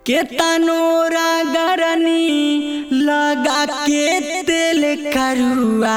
केतनो रगरनी लगा के तेल करुआ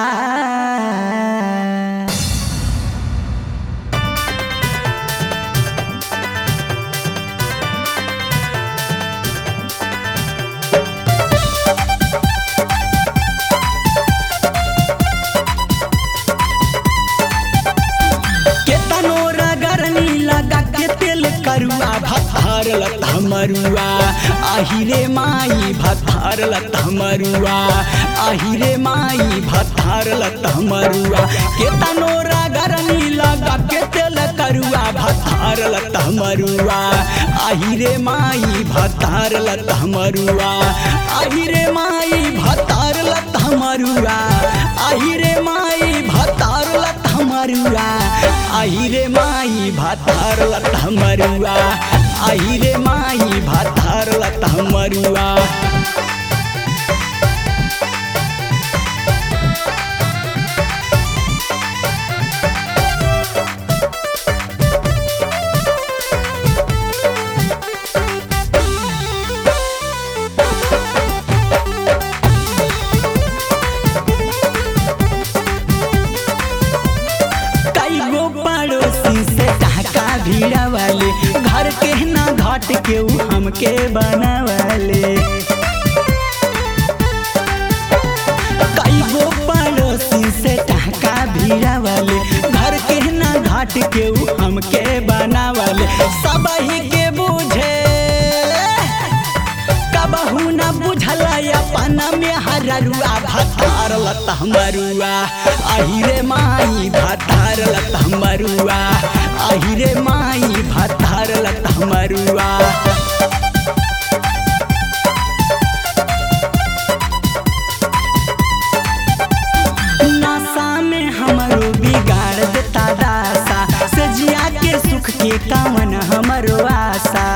केतनो रगरनी लगा के तेल करुआ भथार लत हमरुआ आहिरे माई भथार लत हमरुआ आहिरे माई भथार लत हमरुआ केतनो रगरनी लगा के तेल करुआ भथार लत हमरुआ आहिरे माई भथार लत हमरुआ आहिरे माई भथार लत हमरुआ आहिरे माई भतार लत हमरुआ आहिरे माई भतार लत हमरुआ आहिरे माई भतार लत हमरुआ कई गो पड़ोसी से टहका भीड़ा वाले घर के ना घाट के ऊ हमके बनावले कई गो पड़ोसी से टहका भीड़ा वाले घर के ना घाट के ऊ हमके बनावले सब ही के बुझे कबहू न बुझल अपन में हररुआ भतार लत हमरुआ अहिरे माई भतार लत हमरुआ अहिरे माई भतार लत हमरुआ नशा में हमरो बिगाड़ देता दासा सजिया के सुख के कामन हमरो आशा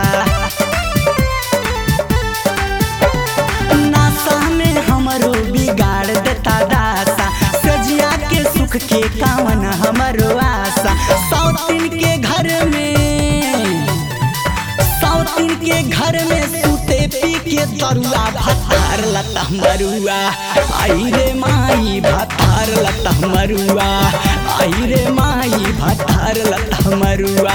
नासा में हमरो बिगाड़ देता दासा सजिया के सुख के कावन हमरो आशा सौतीन के घर में सौतीन के घर में सूते पी के तरुआ भतार लता मरुआ आई रे माई भतार लता मरुआ आई रे माई भतार लता मरुआ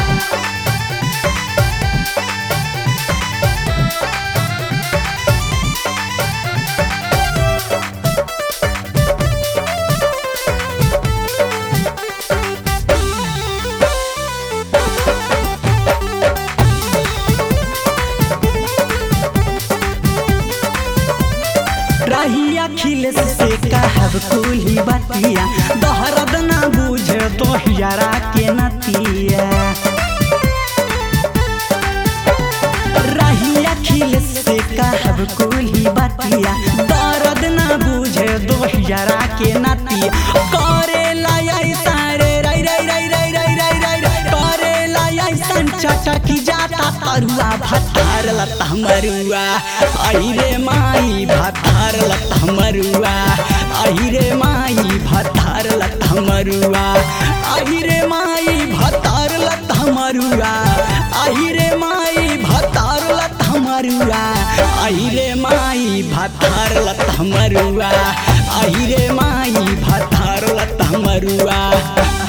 रही अखिलेश से कहब कुली बतिया दोहरद ना बुझे तो हियरा के नतिया रही अखिलेश से कहब कुली बतिया दर्द ना बुझे दो हियरा के नतिया करे लाई सारे रई रई रई रई रई रई रई रई करे लाई सन चटकी जाता तरुआ भतार लता मरुआ आई रे माई भतार लता मरुआ आई रे माई भतार लता मरुआ आई रे माई भतार लता मरुआ आई रे माई भतार लता मरुआ आई रे माई भतार लता मरुआ आई रे माई भतार लता मरुआ